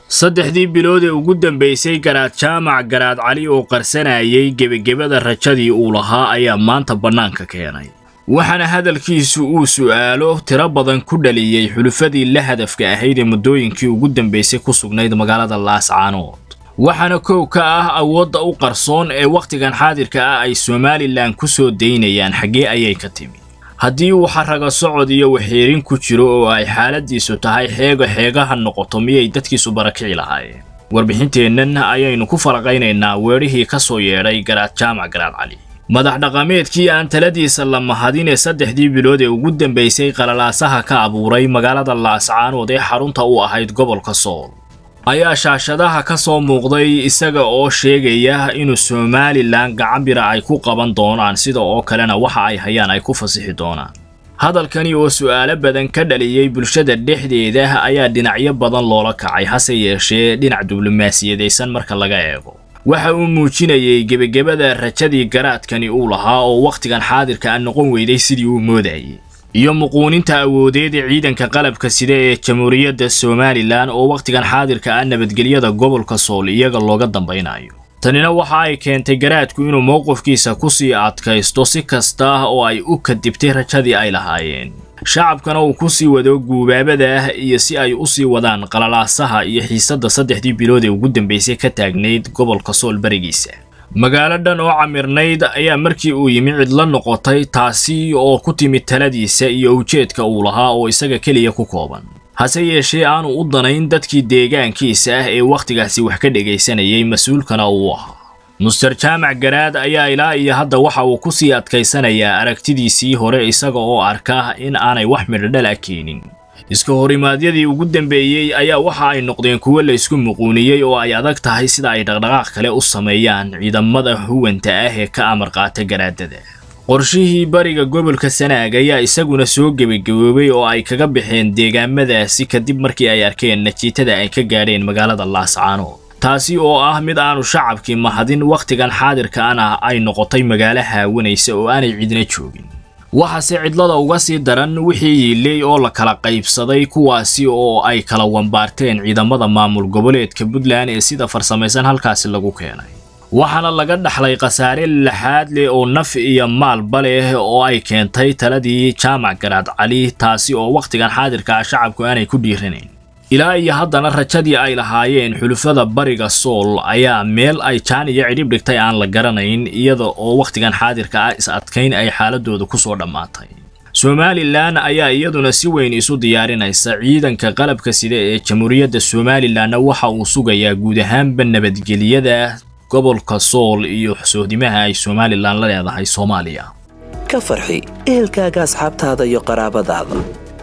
saddexdii bilood ee ugu dambaysay garaad jaamac garaad cali oo qarsanayay gebagebada rajadii uu lahaa ayaa maanta bannaanka keenay waxaana hadalkiisu uu su'aalo tiro badan ku dhaliyey xulufadii la hadafka ahayd ee muddooyinkii ugu dambaysay ku sugnayd magaalada laascaanood waxaana kow ka ah awoodda u qarsoon ee wakhtigan xaadirka ah ay somalilan ku soo daynayaan xaggee ayay ka timi haddii uu xaraga socod iyo waxiirin ku jiro oo ay xaaladiisu tahay xeega xeegaha noqoto miyay dadkiisu barakici lahaayeen warbixinteennan ayaynu ku falaqaynaynaa weedhihii ka soo yeedhay garaad jaamac garaad cali madax dhaqameedkii aan taladiisa la mahadin ee saddexdii bilood ee ugu dambaysay qalalaasaha ka abuuray magaalada laascaanood ee xarunta u ahayd gobolka sool ayaa shaashadaha ka soo muuqday isaga oo sheegaya inuu somalilan gacanbira ay ku qaban doonaan sida oo kalena waxa ay hayaan ay ku fasixi doonaan hadalkani oo su'aalo badan ka dhaliyey bulshada dhexdeeda ayaa dhinacyo badan loola kacay hase yeeshee dhinac diblomaasiyadaysan marka laga eego waxa uu muujinayey gebagebada rajadii garaadkani uu lahaa oo wakhtigan xaadirka a noqon weyday sidii uu moodayay iyo muquuninta awoodeed ee ciidanka qalabka sida ee jamhuuriyadda somalilan oo wakhtigan xaadirka ah nabadgelyada gobolka sool iyaga looga dambaynayo tanina waxa ay keentay garaadku inuu mowqifkiisa ku sii adkaysto si kasta oo ay u kadibtay rajadii ay lahaayeen shacabkana uu ku sii wado guubaabada ah iyo si ay u sii wadaan qalalaasaha iyo xiisadda saddexdii bilood ee ugu dambaysay ka taagnayd gobolka sool barigiisa magaalo dhan oo camirnayd ayaa markii uu yimi cidla noqotay taasi oo ku timid taladiisa iyo ujeedka uu lahaa oo isaga keliya ku kooban hase yeeshee aanu u danayn dadkii deegaankiisa ah ee wakhtigaasi wax ka dhegaysanayay mas-uulkana uu ahaa muster jaamac garaad ayaa ilaa iyo hadda waxa uu ku sii adkaysanayaa aragtidiisii hore isaga oo arka in aanay wax midhodhala keenin iska horimaadyadii ugu dambeeyey ayaa waxa ay noqdeen kuwo la isku muquuniyey oo ay adag tahay sida ay dhaqdhaqaaq kale u sameeyaan ciidamada huwanta ah ee ka amar qaata garaadada qorshihii bariga gobolka sanaag ayaa isaguna soo gebagaboobay oo ay kaga baxeen deegaamadaasi kadib markii ay arkeen najiitada ay ka gaadheen magaalada laascaanood taasi oo ah mid aanu shacabkii mahadin wakhtigan xaadirkaana ay noqotay magaalo haawanaysa oo aanay cidna joogin waxaase cidlada uga sii daran wixii yiiley oo la kala qaybsaday kuwaasi oo ay kala wambaarteen ciidamada maamul goboleedka puntland ee sida farsamaysan halkaasi lagu keenay waxaana laga dhaxlay khasaare laxaad leh oo naf iyo maalba leh oo ay keentay taladii jaamac garaad cali taasi oo wakhtigan xaadirka ah shacabku aanay ku dhiiranayn ilaa iyo haddana rajadii ay lahaayeen xulufada bariga sool ayaa meel ay jaan iyo cidhib dhigtay aan la garanayn iyada oo wakhtigan xaadirka ah is adkayn ay xaaladooda ku soo dhammaatay somalilan ayaa iyaduna si weyn isu diyaarinaysa ciidanka qalabka sida ee jamhuuriyadda somalilanna waxa uu sugayaa guud ahaanba nabadgelyada gobolka sool iyo sohdimaha ay somalilan la leedahay soomaaliya ka farxi ehelkaaga asxaabtaada iyo qaraabadaada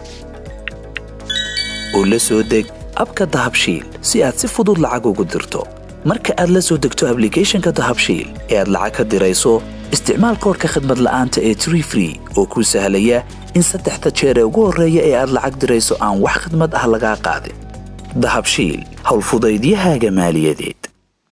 oo la soo deg abka dahabshiil si aad si fudud lacag ugu dirto marka aad la soo degto ablicathonka dahabshiil ee aad lacag ka dirayso isticmaal koorka khadmad la'aanta ee tree free oo kuu sahlaya in saddexda jeer ee ugu horreeya ee aad lacag dirayso aan wax khadmad ah lagaa qaadin dahabshiil howlfudaydiyahaaga maaliyadeed